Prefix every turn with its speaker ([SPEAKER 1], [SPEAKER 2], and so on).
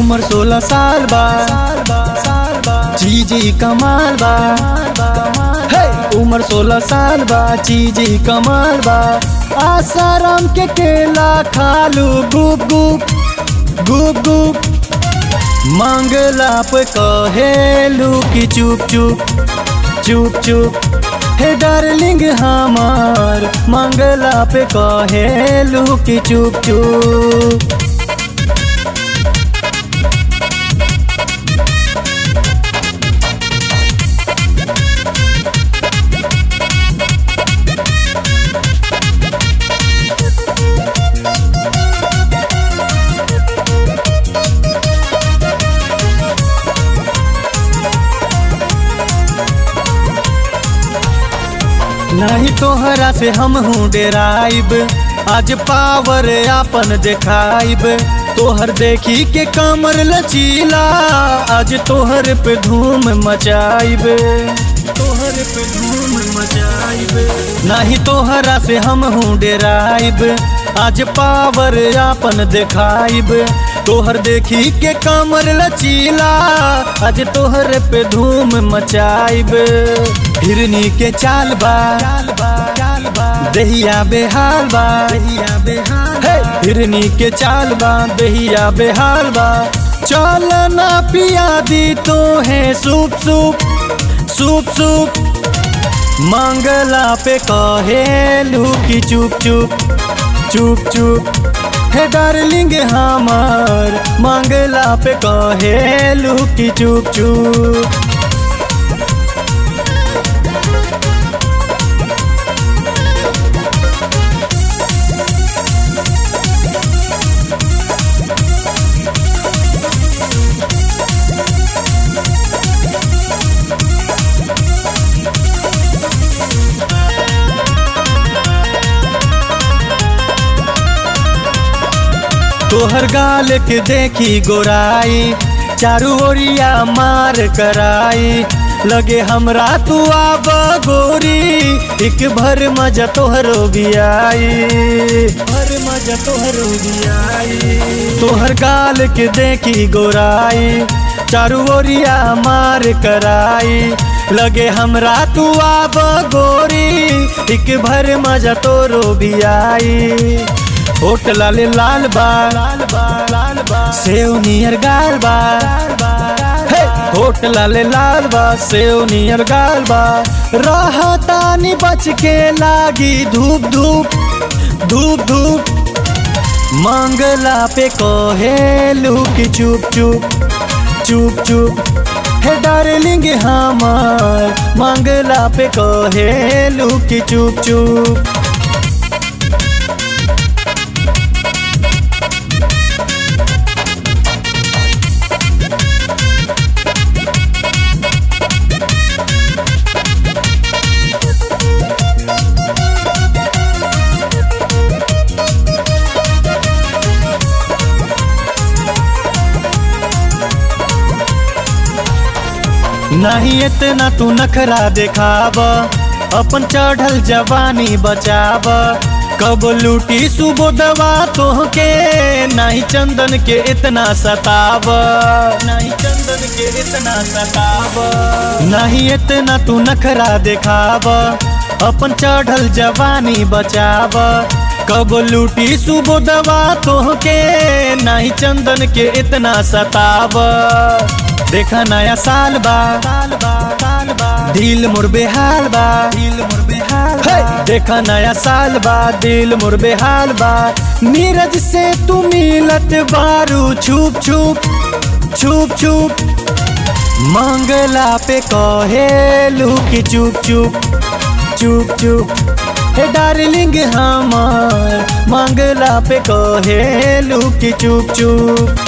[SPEAKER 1] उम्र सोलह साल बा चीजी कमाल बा हे उम्र सोलह साल बा चीजी कमाल बा आसाराम के केला खालू गुप गुप गुप गुप मंगला पे कहेलू की चुप चुप चुप चुप हे डार्लिंग हमार मंगला पे कहेलू की चुप चुप नहीं तोहरा से हम हूँ डेराइब आज पावर आपन देखाइब तोहर देखी के कमर लचीला आज तोहर पे धूम मचाइब तोहर पे धूम मचाइब नहीं तोहरा से हम हूँ डेराइब आज पावर आपन देखाइब तोहर देखी के कमर लचीला आज तोहर पे धूम मचाइब हिरनी के चाल बा दहिया बेहाल बा दहिया बेहाल हे हिरनी के चाल बा दहिया बेहाल बा चल ना पिया दी तो है सूप सूप सूप सूप मंगला पे कहेलू की चुप चुप चुप चुप हे डार्लिंग हमार मंगला पे कहेलू की चुप चुप तोहर गाल के देखी गोराई चारू ओरिया मार कराई लगे हमरा तू आब गोरी एक भर मजा तोहरो भी आई भर मजा तोहरो भी आई तोहर गाल के देखी गोराई चारू ओरिया मार कराई लगे हमरा तू आब गोरी एक भर मजा तोरो भी आई होट लाले लाल बा लाल बा लाल बा सेव नियर गाल बा हे होट लाले लाल बा सेव नियर गाल बा रहतानी बच के लागी धूप धूप धूप धूप मंगला पे कहेलू की चुप चुप चुप चुप हे डार्लिंग हमार मंगला पे कहेलू की चुप चुप नहीं इतना तू नखरा देखाब अपन चढ़ल जवानी बचाब कब लूटी सुबोदवा तोहके नहीं चंदन के इतना सताब नहीं चंदन के इतना सताब नहीं इतना तू नखरा देखाब अपन चढ़ल जवानी बचाब कब लूटी सुबोदवा तोहके नहीं चंदन के इतना सताब देखा नया साल बा साल बा साल बा दिल मोर बेहाल बा दिल मोर बेहाल बा देखा नया साल बा दिल मोर बेहाल बा नीरज से तू मिलत बारू छुप छुप छुप छुप मंगला पे कहेलू की चुप चुप चुप चुप हे डार्लिंग हमार मंगला पे कहेलू की चुप चुप